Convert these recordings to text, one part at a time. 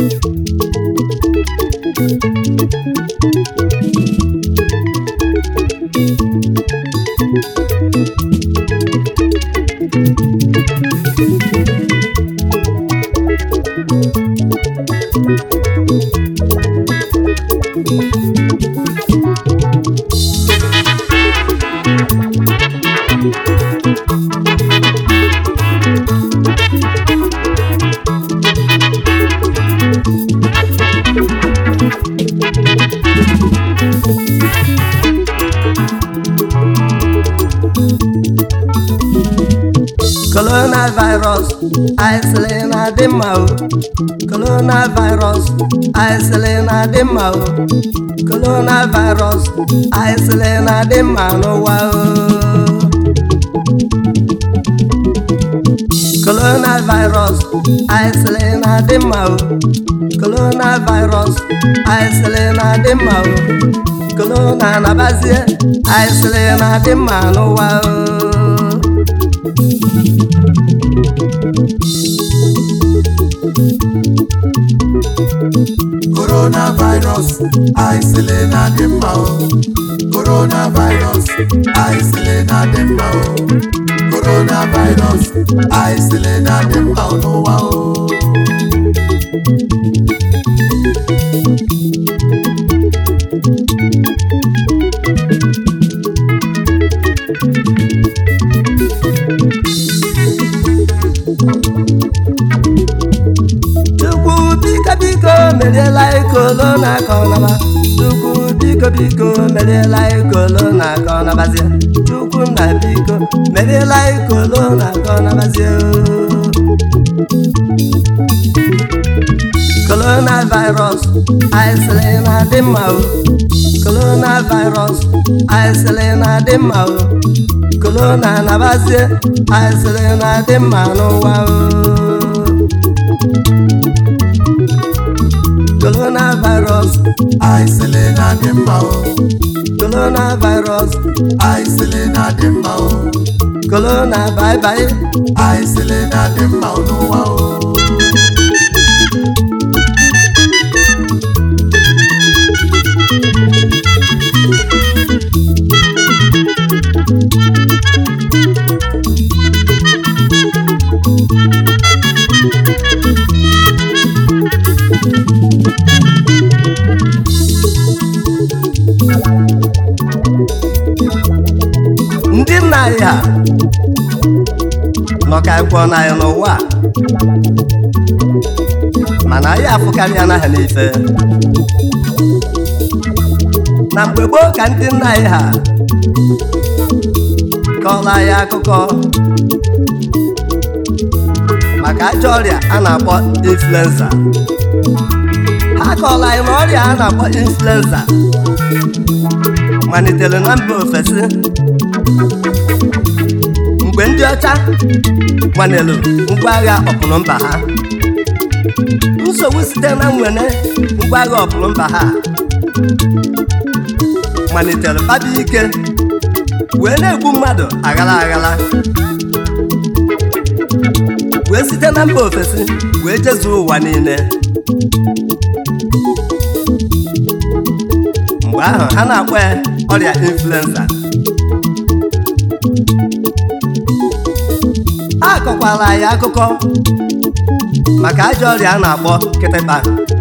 coronavirus aịsịlị na-adị mma o coronavirus aịsịlị na-adị mma o coronavirus aịsịlị na-adị mma n'ụwa o coronavirus aịsịlị na-adị mma o coronavirus aịsịlị na-adị mma o corona na-abazie aịsịlị na-adị mma n'ụwa o coronavirus aịsịlị na-adị mma o coronavirus aịsịlị na-adị mma o coronavirus aịsịlị na-adị mma n'ụwa o Chukwu biko biko meriela korona ka ọ naba Chukwu biko biko meriela korona ka ọ nabazie Chukwu nna biko meriela korona ka ọ nabazie coronavirus aịsịlị na-adị mma o coronavirus aịsịlị na-adị mma o corona nabazie aịsịlị na-adị mma n'ụwa o coronavirus aịsịlị na-adị mma o coronavirus aịsịlị na-adị mma o corona bye bye aịsịlị na-adị mma n'ụwa o ndị nna anyị ha nọ ka anyị kwụọ n'anyị n'ụwa a. mana anyị afụkarị ya n'aha n'ife na mgbe gboo ka ndị nna anyị ha kọọrọ anyị akụkọ maka ajọ ọrịa a na-akpọ influenza ha kọọrọ anyị na ọrịa a na-akpọ influenza malitere na mba ofesi mgbe ndị ọcha nwanelu ngwa agha ọpụrụ mba ha nsogbu site na nwere ngwa agha ọpụrụ mba ha malitere kpabi ike wee na-egbu mmadụ aghara aghara wee site na mba ofesi wee jezuo ụwa niile mgbe ahụ a na-akpọ ya ọrịa influenza a kọkwara anyị akụkọ maka ajọ ọrịa a na-akpọ kịtịkpa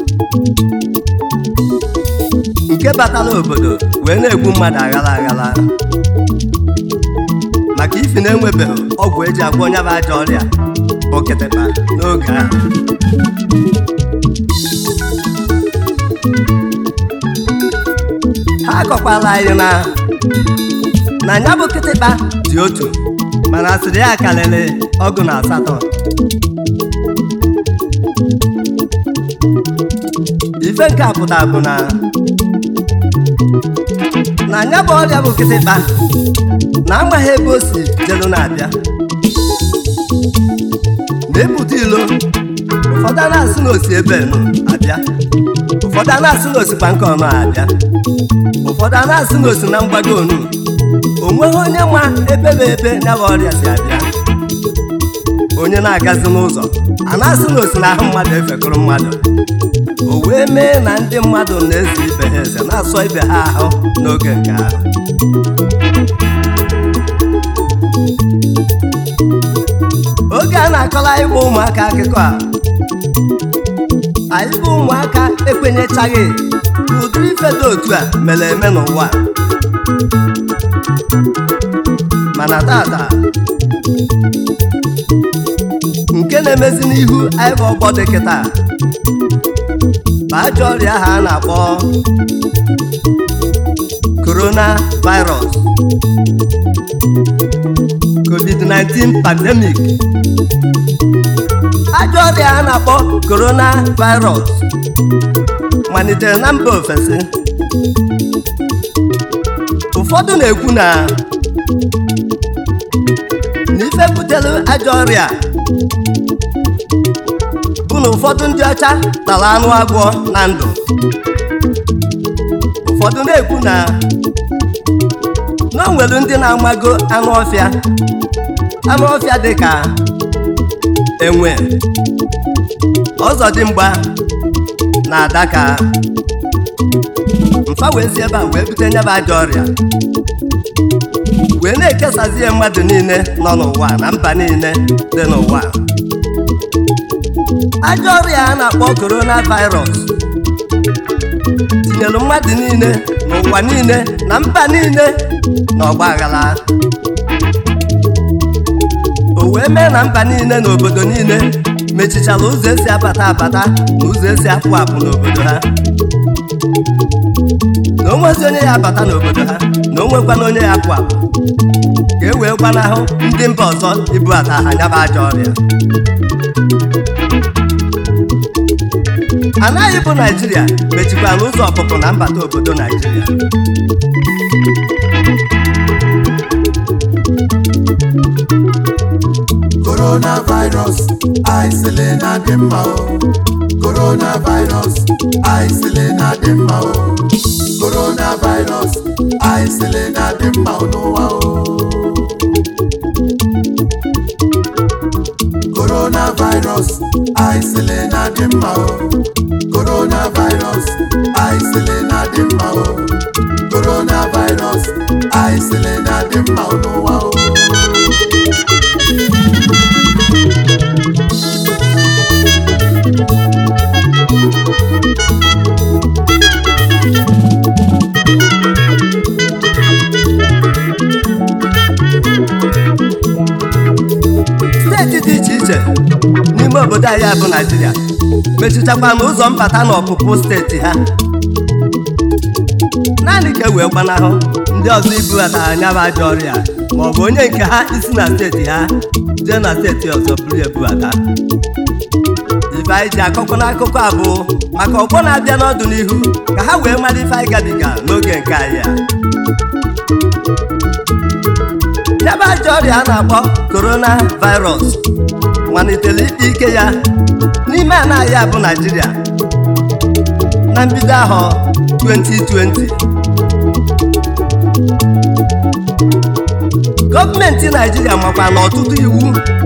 nke batara obodo wee na-egbu mmadụ aghara aghara maka ifi na-enwebeghị ọgwụ eji agwọ onye bụ ajọ ọrịa bụ kịtịkpa n'oge ahụ ha kọkwara anyị na na ya bụ kịtịkpa dị otu mana asịrị ya karịrị ọgụ na asatọ ife nke a pụtara bụ na na ya bụ ọrịa bụ kịtịkpa na amaghị ebe o si jelu na-abịa na-epụta ilo ụfọdụ a na-asị na osi ebe nọ abịa ụfọdụ a na-asị na osikwa nke ọnụ abịa ụfọdụ a na-asị na osi na mgbago onu o nweghị onye ma ebe bụ ebe ya bụ ọrịa si abịa onye na-agazi n'ụzọ a na-asị na osi n'ahụ mmadụ efekọrọ mmadụ o wee mee na ndị mmadụ na-eze ibe ha eze na-asọ ibe ha ahụ n'oge nke ahụ oge a na-akọrọ anyị bụ ụmụaka akụkọ a anyị bụ ụmụaka ekwenyechaghị na ụdịrị ife dị otu a mere eme n'ụwa a. mana tata nke na-emezi n'ihu anyị bụ ọgbọ dị kịta bụ ajọ ọrịa ahụ a na-akpọ corona virus covid-19 pandemic ajọ ọrịa a na-akpọ corona virus malitere na mba ofesi ụfọdụ na-ekwu na na ife butere ajọ ọrịa bụ na ụfọdụ ndị ọcha tara anụ agwọ na ndụ ụfọdụ na-ekwu na na o nwere ndị na-amago anụ ọfịa anụ ọfịa dị ka enwe ọzọdimgba na adaka mfa wee si ebe a wee bute nyaba ajọ ọrịa wee na-ekesazi ya mmadụ niile nọ n'ụwa na mba niile dị n'ụwa ajọ ọrịa a na-akpọ coronavirus tinyere mmadụ niile n'ụwa niile na mba niile na ọgba aghara o wee mee na mba niile na obodo niile mechichara ụzọ esi abata abata na ụzọ esi apụ apụ n'obodo ha na onwezi onye ya abata n'obodo ha na onwekwana onye ya apụ apụ ka e wee gbanahụ ndị mba ọzọ ibubata ha nyaba ajọ ọrịa anaghị bụ naijiria mechikwara ụzọ ọpụpụ na mbata obodo naijiria coronavirus aịsịlị na dị mma o coronavirus aịsịlị na dị mma o coronavirus aịsịlị na dị mma o n'ụwa o coronavirus aịsịlị na dị mma o coronavirus aịsịlị na dị mma o coronavirus aịsịlị na dị mma o n'ụwa o steeti dị iche iche n'ime obodo anyị bụ naijiria mechichakwa n'ụzọ mbata na ọpụpụ steeti ha naanị ka e wee gbanahụ ndị ọzọ ibubata anya bụ ajọ ọrịa ma ọ bụ onye nke ha isi na steeti ha jee na steeti ọzọ buru ebubata ife anyị ji akọkọ n'akụkọ a bụ maka ọgbọ na-abịa n'ọdịnihu ka ha wee mara ife anyị gabiga n'oge nke anyị a nyaba ajọ ọrịa a na-akpọ korona virus malitere ikpe ike ya n'ime ala anyị a bụ naijiria na mbido ahọ 2020 gọọmenti naijiria makwa na ọtụtụ iwu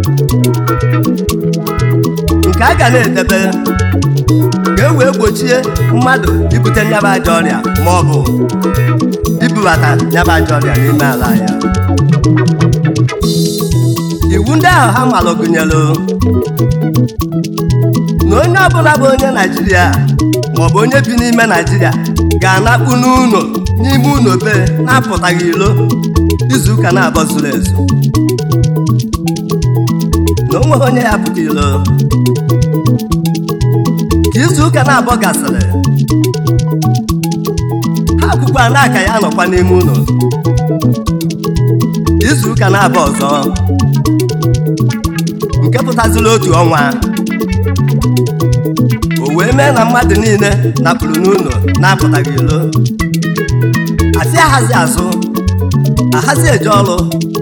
nke a ga na-edebe ka e wee gbochie mmadụ ibute nyaba ajọ ọrịa ma ọ bụ ibubata nyaba ajọ ọrịa n'ime ala ya iwu ndị ahụ ha malụ gụnyere na onye ọbụla bụ onye naijiria maọbụ onye bi n'ime naijiria ga-anakpu n'ụlọ n'ime ụlọ be na-apụtaghị ilo izuụka na-abọ zuru ezu na o nweghị onye ya pụta ilo ka izuụka na-abọ gasịrị ha kwukwa na aka ya nọkwa n'ime ụlọ izuụka na-abọ ọzọ nke pụtaziri otu ọnwa o wee mee na mmadụ niile napụrụ n'ụlọ na-apụtaghị ilo asị ahazi azụ ahazi eje ọrụ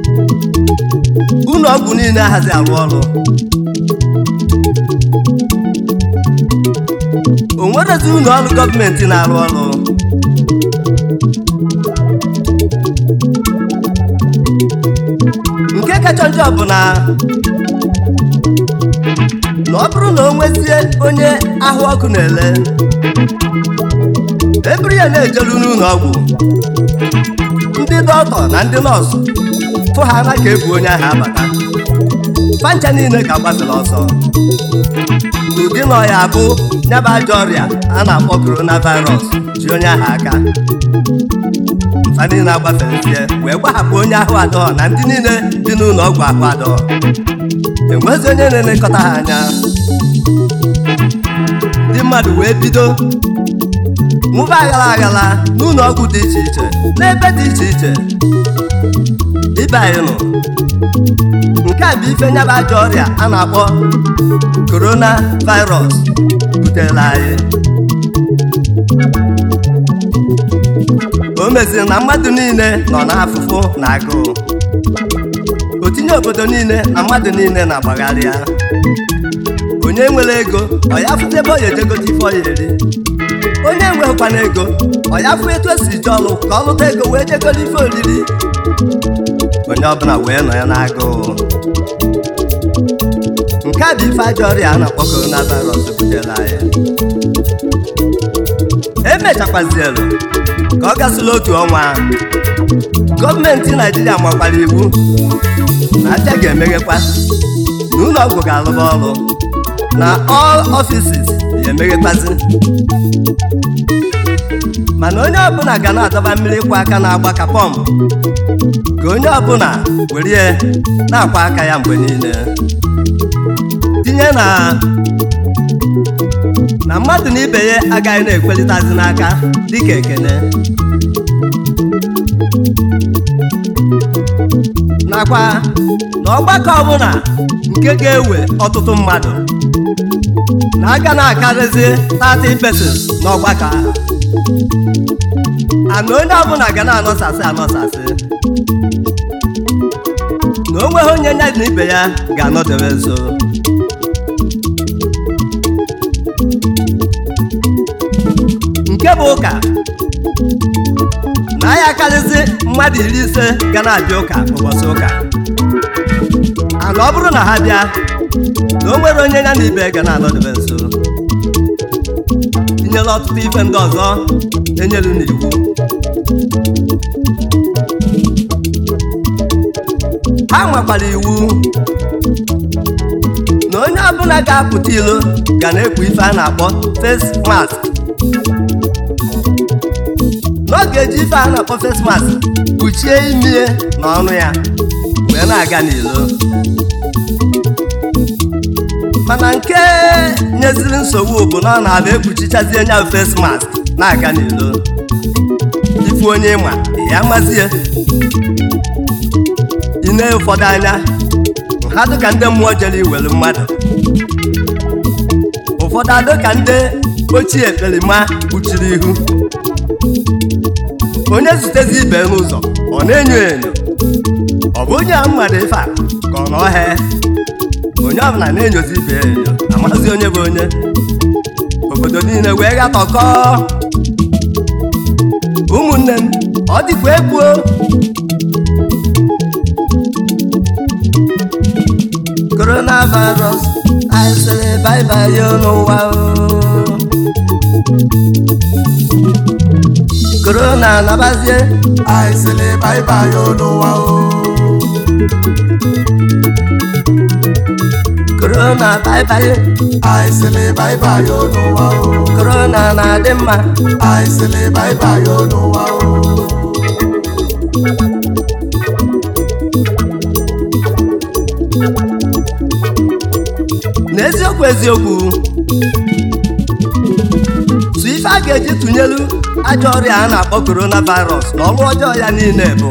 ụlọ ọgwụ niile ahazi arụ ọrụ o nwerezi ụlọ ọrụ gọọmenti na-arụ ọrụ nke kacha njọ bụ na na ọ bụrụ na o nwezie onye ahụ ọkụ na-ele eburu ya na-ejelu n'ụlọ ọgwụ ndị dọkịta na ndị nọọsụ fụ ha na ka ebu onye ahụ abata pancha niile ka gbafere ọsọ ụdị na ọya bụ nyaba ajọ ọrịa a na-akpọ coronavirus ji onye ahụ aka mfa niile agbaferezie wee gbahapụ onye ahụ adọọ na ndị niile dị n'ụlọ ọgwụ ahụ adọọ enwezi onye na-elekọta ha anya ndị mmadụ wee bido mụba aghara aghara n'ụlọ ọgwụ dị iche iche n'ebe dị iche iche ibe anyị nọ nke a bụ ife nyaba ajọ ọrịa a na-akpọ korona virus butere anyị o meziri na mmadụ niile nọ n'afụfụ na agụụ o tinye obodo niile na mmadụ niile na-agbagharị ya onye nwere ego ọ ya fụta ebe ọ ya ejegote ife ọ ya eri onye enweghịkwana ego ọ ya fụ etu esi ji ọlụ ka ọ lụta ego wee jegoro ife oriri onye ọbụla wee nọ ya n'agụụ nke a bụ ife ajọ ọrịa a na-akpọ coronavirus butere anyị emechakwazielu ka ọ gasịla otu ọnwa gọọmenti naijiria makwara iwu na aja ga-emeghekwa na ụlọ ọgwụ ga-alụba ọrụ na all offices ya emeghekwazi mana onye ọbụla ga na-adọba mmiri ịkwụ aka na-agba ka pọmpụ ka onye ọbụla were ya na-akwa aka ya mgbe niile tinye na na mmadụ na ibe ya agaghị na-ekwelitazi n'aka dịka ekene nakwa na ọgbakọ ọbụla nke ga-ewe ọtụtụ mmadụ na aga na-akarịzi 30 persons n'ọgbakọ ahụ ana onye ọbụla ga na-anọsasị anọsasị na o nweghị onye ya na ibe ya ga-anọdebe nso nke bụ ụka na ya akarịzi mmadụ iri ise ga na-abịa ụka ụbọchị ụka ana ọ bụrụ na ha bịa na o nwere onye ya na ibe ga na-anọdebe nso tinyela ọtụtụ ife ndị ọzọ enyelu n'iwu ha nwekwara iwu na onye ọbụla ga-apụta ilo ga na-ekpu ife a na-akpọ face mask n'oge eji ife a na-akpọ face mask kpuchie imi na ọnụ ya wee na-aga n'ilo mana nke nyeziri nsogbu bụ na ọ na-abịa ekpuchichazie nya face mask na-aga n'ilo ifu onye ịma ya mazie ine ụfọdụ anya ha dịka ndị mmụọ jere iwere mmadụ ụfọdụ adị ka ndị ochie ekperima kpuchiri ihu onye zutezi ibe n'ụzọ ọ na-enyo enyo ọ bụ onye a mmadụ ife a ka ọ na ọhịa onye ọbụla na-enyozi ibe ya enyo amazi onye bụ onye obodo niile wee gatọkọ ụmụnne m ọ dịkwa egbuo coronavirus anyị sịrị baibai n'ụwa o korona nabazie anyị sịrị baibai n'ụwa o korona baibai anyị sịrị baibai n'ụwa o korona na-adị mma anyị sịrị baibai n'ụwa o n'eziokwu eziokwu tụ ife a ga-eji tụnyelu ajọ ọrịa a na-akpọ coronavirus na ọrụ ọjọọ ya niile bụ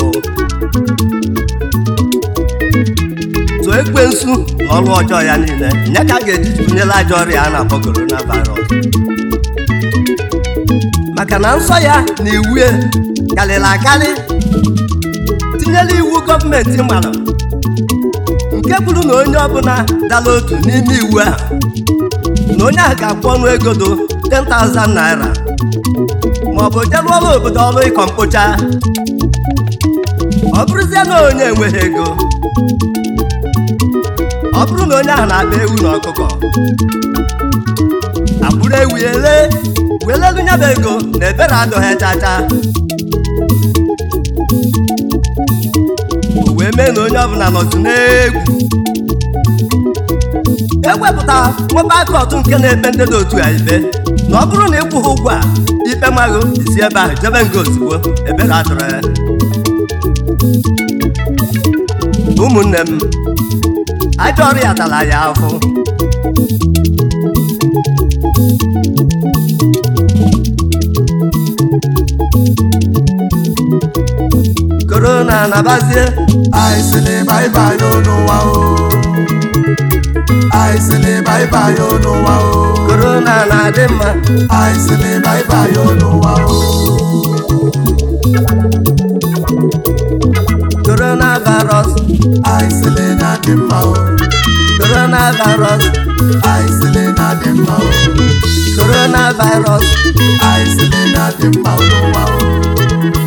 tụọ ekwensu na ọrụ ọjọọ ya niile ya ka a ga-eji tụnyelu ajọ ọrịa a na-akpọ coronavirus maka na nsọ ya na iwu ya karịrị akarị tinyela iwu gọọmenti mara nke bụrụ na onye ọbụla dara otu n'ime iwu ahụ na onye ahụ ga-akwụ ọnụ ego do 10,000 naira ma ọ bụ jerụọla obodo ọrụ ịkọ mkpocha ọ bụrụzie na onye enweghị ego ọ bụrụ na onye ahụ na-akpa ewu na ọkụkọ akpụrụ ewu ele welelu nya bụ ego na ebere adọghị chacha o wee mee na onye ọbụla nọtụ n'egwu ewepụta nwebe akọtụ nke na-ekpe ndị dị otu a ikpe na ọ bụrụ na ịkwụghị ụgwọ a ikpe maghị isi ebe ahụ jebe nga ozugbo ebere atụrụ ya ụmụnne m ajọ ọrịa tara ya afụ korona na-abazie anyị sịrị baibai n'ụwa o anyị sịrị baibai n'ụwa o korona na-adị mma anyị sịrị baibai n'ụwa o korona virus anyị sịrị na-adị mma o korona virus anyị sịrị na-adị mma o korona virus anyị sịrị na-adị mma n'ụwa o